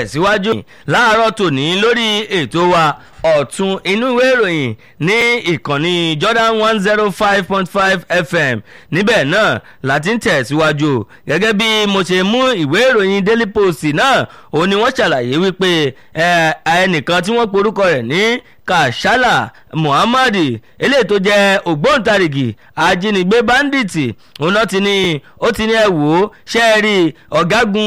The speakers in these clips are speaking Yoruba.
tẹ̀síwájú láàárọ̀ tòní lórí ètò wa ọ̀tún inú ìwé ìròyìn ní ìkànnì Jordan one zero five point five FM níbẹ̀ náà láti ń tẹ̀síwájú gẹ́gẹ́ bí mo ṣe mú ìwé ìròyìn Daily Post náà òun ni wọ́n ṣàlàyé wípé ẹnìkan tí wọ́n porúkọ rẹ̀ ní Kashala Muhammad eléyìí tó jẹ́ ògbóǹtarìgì ajínigbé bandits òun náà ti ní ó ti ní ẹ wò ó ṣe é rí ọ̀gágun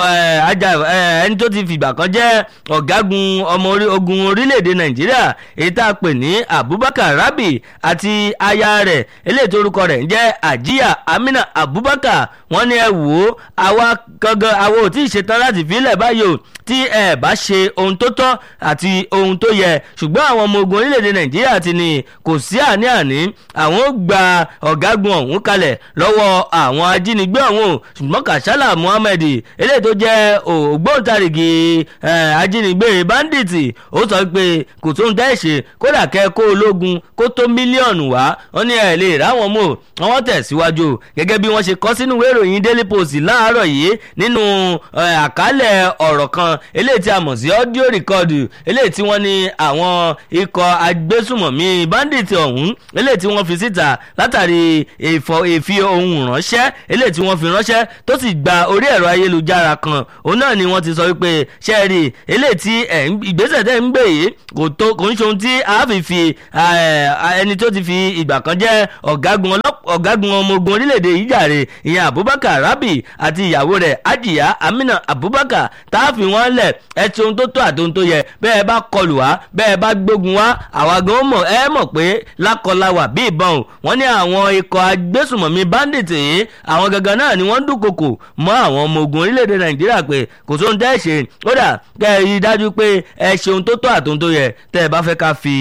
ẹni tó ti fìgbà kan jẹ́ ọ̀gágun ọmọ ogun orílẹ̀-èdè Nàìjíríà èyí tá a pè ní Abubakar Rabi àti aya rẹ̀ eléyìí tó orúkọ rẹ̀ ń jẹ́ Ajiya Amina Abubakar wọ́n ní ẹ wò ó àwa gangan àwa ò tí ì ṣetán láti fílẹ̀ báyìí o tí ẹ bá ṣe ohun tó tọ́ àti ohun tó yẹ ṣùgbọ́n àwọn ọmọ ogun orílẹ̀-èdè nàìjíríà ti ní kò sí àní-àní àwọn ó gba ọ̀gágun ọ̀hún kalẹ̀ lọ́wọ́ àwọn ajínigbé ọ̀hún ṣùgbọ́n kàṣálà muhammed eléyìí tó jẹ́ ògbóǹtarìgì ajínigbé bandits ó sọ pé kò tó ń tẹ́ ṣe kódà kẹ́ kó ológun kó tó mílíọ̀nù wá wọ́n ní ẹ̀ lè ráwọn mọ̀ wọ́n tẹ̀síwájú gẹ́gẹ́ bí wọ́n ṣe kọ sínú ìwé ìròyìn daily post láàárọ̀ yìí nínú àkálẹ̀ ọ̀rọ̀ kan eléyìí tí a mọ̀ sí audio record eléyìí tí wọ́n ní àwọn ikọ̀ agbésùmọ̀mí bandit ọ̀hún eléyìí tí wọ́n fi síta látàrí ìfi ohun ránṣẹ́ eléyìí tí wọ́n fi ránṣẹ́ tó sì gba orí ẹ̀rọ ayélujára kan òun náà ni wọ́n ti sọ wípé ṣẹ́ẹ̀rì eléyìí tí ìgbésẹ̀ tẹ̀ ń gbé yìí kò tó kò ń ṣe ohun tí a fi fi ẹni tó ti fi ìgbà kan jẹ́ ọ̀gágun ọmọ ogun orílẹ̀-èdè yìí jàre ìyẹn Abubakar Rabi àti ìyàwó rẹ̀ Ajiya Amina Abubakar tá a fi wọ́n lẹ̀ ẹ ti ohun tó tó àti ohun tó yẹ bẹ́ẹ̀ bá kọlù wá bẹ́ẹ̀ bá gbógun wá àwa gan mọ̀ ẹ mọ̀ pé lákọláwà bí ìbọn o wọ́n ní àwọn ikọ̀ agbésùmọ̀mí bandit yìí àwọn gangan náà ni wọ́n dúnkokò mọ́ àwọn ọmọ ogun orílẹ̀-èdè Nàìjíríà pé kò sóhun tẹ́ ẹ ṣe kódà kẹ́ ẹ rí i dájú pé ẹ ṣe ohun tó tó àti ohun tó yẹ tẹ́ ẹ bá fẹ́ ká fi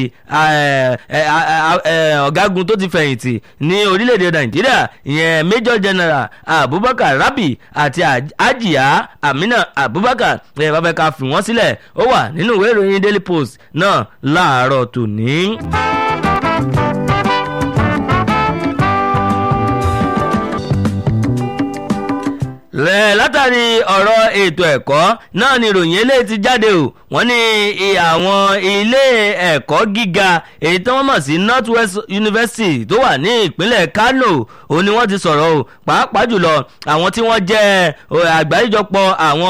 ọ̀gágun tó ti fẹ̀yìntì ní orílẹ̀-èdè Nàìjíríà ìyẹn Major General Abubakar Rabi àti Ajiya Amina Abubakar ẹ bá fẹ́ ká fi wọ́n sílẹ̀ ó wà nínú ìwé ìròyìn Daily Post náà láàárọ̀ tòní. látàrí ọ̀rọ̀ ètò ẹ̀kọ́ náà ni ìròyìn eléyìí ti jáde o wọ́n ní àwọn ilé ẹ̀kọ́ gíga èyí tí wọ́n mọ̀ sí North West University tó wà ní ìpínlẹ̀ Kano òun ni wọ́n ti sọ̀rọ̀ o pàápàá jùlọ àwọn tí wọ́n jẹ́ àgbáríjọpọ̀ àwọn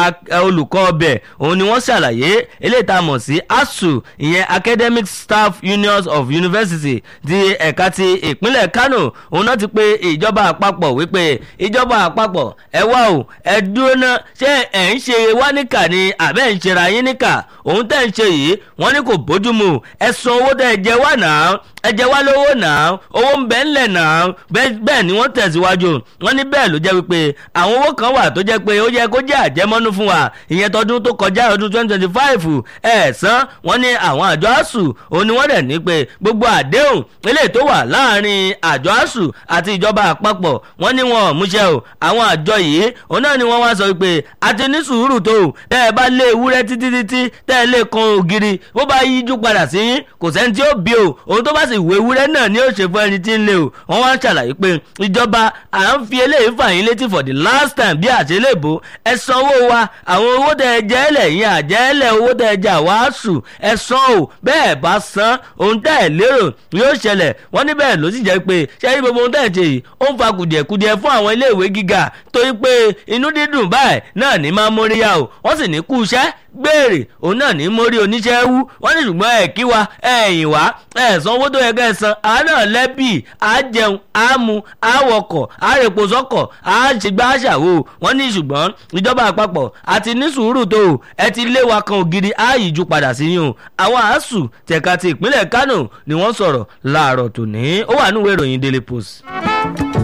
olùkọ́ ọbẹ̀ òun ni wọ́n ṣàlàyé eléyìí tá a mọ̀ sí ASUU ìyẹn Academic Staff Unions of University ti ẹ̀ka ti ìpínlẹ̀ Kano òun náà ti pe ìjọba àpapọ̀ wípé ìjọba àpapọ̀ ẹ wá o ẹ dúró ná ṣé ẹ ń ṣe wá níkà ni àbẹ́ ń ṣera yín níkà òun tẹ́ ń ṣe yìí wọ́n ní kò bójúmu ẹ san owó tẹ́ ẹ jẹ wá náà ẹ jẹ wá lówó náà owó ń bẹ ńlẹ̀ náà bẹ́ẹ̀ ni wọ́n tẹ̀síwájú wọ́n ní bẹ́ẹ̀ ló jẹ́ wípé àwọn owó kan wà tó jẹ́ pé ó yẹ kó jẹ́ àjẹmọ́nú fún wa ìyẹn tọdún tó kọjá ọdún twenty twenty five ẹ̀ san wọ́n ní àwọn àjọ asuu òun ni wọ́n dẹ̀ ní pé gbogbo àdéhùn eléyìí tó wà láàrin àjọ asuu àti ìjọba àpapọ̀ wọ́n ní wọn ò múṣẹ́ o àwọn àjọ yìí òun náà ni wọ́n wá sọ pé àti ní sùúrù tó o tẹ́ ẹ bá lé ewúrẹ́ títí títí tẹ́ ẹ lè kan ògiri bó bá yíjú padà sí yín kò sẹ́ni tí ó bí o òun tó bá sì wo ewúrẹ́ náà ni ó ṣe fún ẹni tí ń lé o wọ́n wá ń ṣàlàyé pé ìjọba à ń fi eléyìí fà yín létí for the last time bí àṣelébò ẹ sanwó wa àwọn owó tẹ́ ẹ jẹ́ ẹlẹ̀ yín àjẹ́lẹ̀ owó tẹ́ ẹ jà wá sùn ẹ san o bẹ́ẹ̀ bá san ohun tẹ́ ẹ lérò yóò ṣẹlẹ̀ wọ́n ní bẹ́ẹ̀ ló sì jẹ́ pé ṣẹ́yìn gbogbo ohun tẹ́ ẹ ṣe yìí ó ń fa kùdìẹ̀kudiẹ fún àwọn iléèwé gíga torí pé inú dídùn báyìí náà ní máa móríyá o wọ́n sì ní kú iṣẹ́ gbèrè òun náà ní mórí oníṣẹ́ wú wọ́n ní ṣùgbọ́n ẹ̀ kí wa ẹ̀yìn wá ẹ̀ san owó tó yẹ kẹ́ ẹ san àá náà lẹ́bì á jẹun á mu á wọkọ̀ á rèpo sọ́kọ̀ á ṣègbà àṣàwò wọ́n ní ṣùgbọ́n ìjọba àpapọ̀ àti ní sùúrù tó o ẹ ti lé wa kan ògiri á yìí ju padà sí yín o àwọn àásù tẹ̀ka ti ìpínlẹ̀ Kánò ni wọ́n sọ̀rọ̀ láàárọ̀ tòní ó wà nínú ìwé ìròyìn Daily Post.